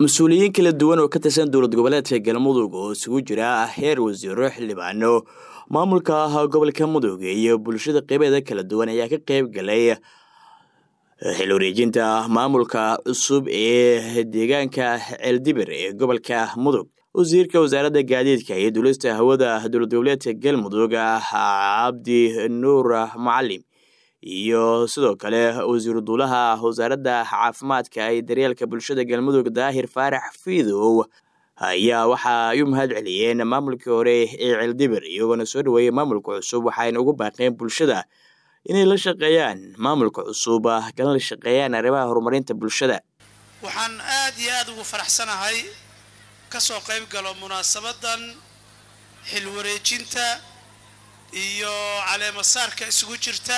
mas-uuliyiin kala duwan oo ka tirsan dowlad goboleedka galmudug oo isugu jira heer wasiiro xildhibaano maamulka gobolka mudug iyo bulshada qeybeeda kala duwan ayaa ka qeyb galay xil wareejinta maamulka cusub ee deegaanka ceeldibir ee gobolka mudug wasiirka wasaaradda gaadiidka iyo duulista hawada dowlad goboleedka galmudug cabdi nuur macalim iyo sidoo kale wasiiru duulaha wasaaradda caafimaadka iyo daryeelka bulshada galmudug daahir faarax fiidow ayaa waxa ay u mahad celiyeen maamulkii hore ee ceeldibir iyagoona soo dhaweeyey maamulka cusub waxayna ugu baaqeen bulshada inay la shaqeeyaan maamulka cusub kalana la shaqeeyaan arrimaha horumarinta bulshada waxaan aad iyo aada ugu faraxsanahay ka soo qayb galo munaasabadan xil wareejinta iyo caleemasaarka isugu jirta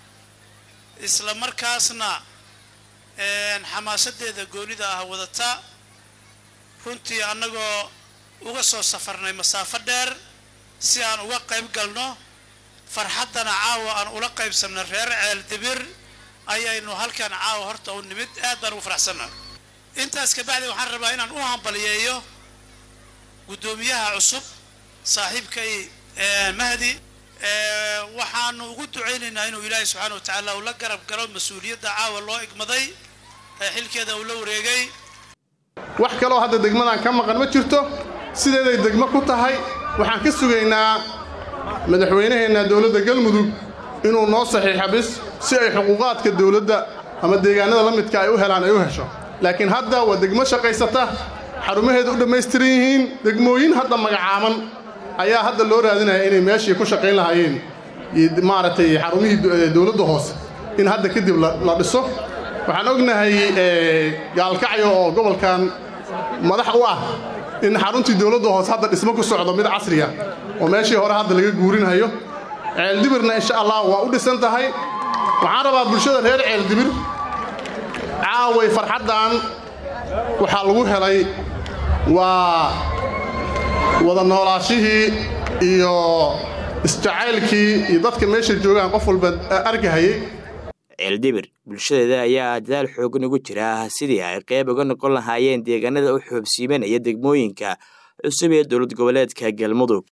isla markaasna xamaasadeeda goonida ah wadata runtii annagoo uga soo safarnay masaafo dheer si aan uga qayb galno farxaddana caawa aan ula qaybsanno reer ceel dibir ayaynu halkan caawa horta u nimid aad baan ugu faraxsannaha intaas kabacdi waxaan rabaa inaan u hambaliyeeyo guddoomiyaha cusub saaxiibkay mahdi waxaanu ugu ducaynaynaa inuu ilaahay subxaana wa tacaala uu la garab galo mas-uuliyadda caawa loo igmaday ee xilkeeda uu la wareegay wax kaloo hadda degmadan ka maqan ma jirto sideeday degmo ku tahay waxaan ka sugaynaa madaxweynaheenna dowladda galmudug inuu noo saxiixa bis si ay xuquuqaadka dowladda ama deegaanada la midka ay u helaan ay u hesho laakiin hadda waa degmo shaqaysata xarumaheeda u dhammaystiran yihiin degmooyin hadda magacaaban ayaa hadda loo raadinaya inay meeshii ku shaqayn lahaayeen maaragtay xarumihii dowladda hoose in hadda kadib la dhiso waxaan ognahay gaalkacyo oo gobolkan madax u ah in xaruntii dowladda hoose hadda dhismo ku socdo mid casriya oo meeshii hore hadda laga guurinhayo ceeldibirna insha allah waa u dhisan tahay waxaan rabaa bulshada reer ceeldibir caaway farxaddan waxaa lagu helay waa wada noolaashihii iyo isjacaylkii iyo dadka meesha joogaan qof walba arkahayay ceeldibir bulshadeeda ayaa dadaal xoogan ugu jira sidii ay qeyb uga noqon lahaayeen deegaanada u xoobsiimanaya degmooyinka cusub ee dowlad goboleedka galmudug